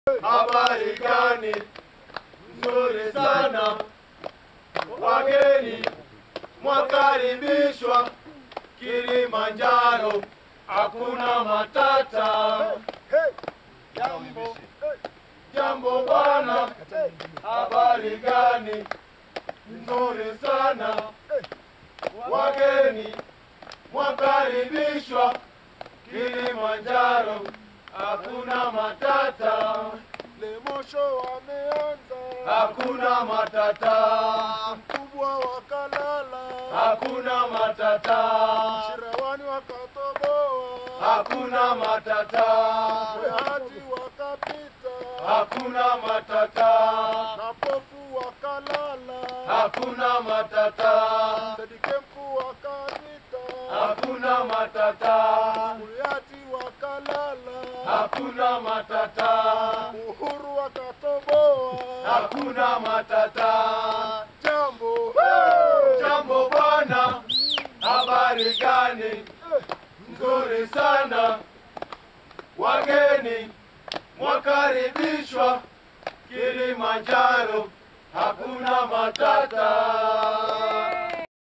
Habari gani? Nzuri sana. Wageni mwakaribishwa Kilimanjaro, hakuna matata. Jambo, jambo bwana, habari gani? Nzuri sana. Wageni mwakaribishwa Kilimanjaro, hakuna matata. Lemosho wameanza, Hakuna matata, mkubwa wakalala, hakuna matata, Shirawani wakatoboa, hakuna matata, Wehati wakapita, hakuna matata, na pofu wakalala, hakuna matata, Sedike mkuu wakapita, hakuna matata, Kuriati wakalala, hakuna matata, Uhuru wakatoboa, hakuna matata. jambo Jambo bwana, habari gani? Nzuri sana. Wageni mwakaribishwa Kilimanjaro, hakuna matata.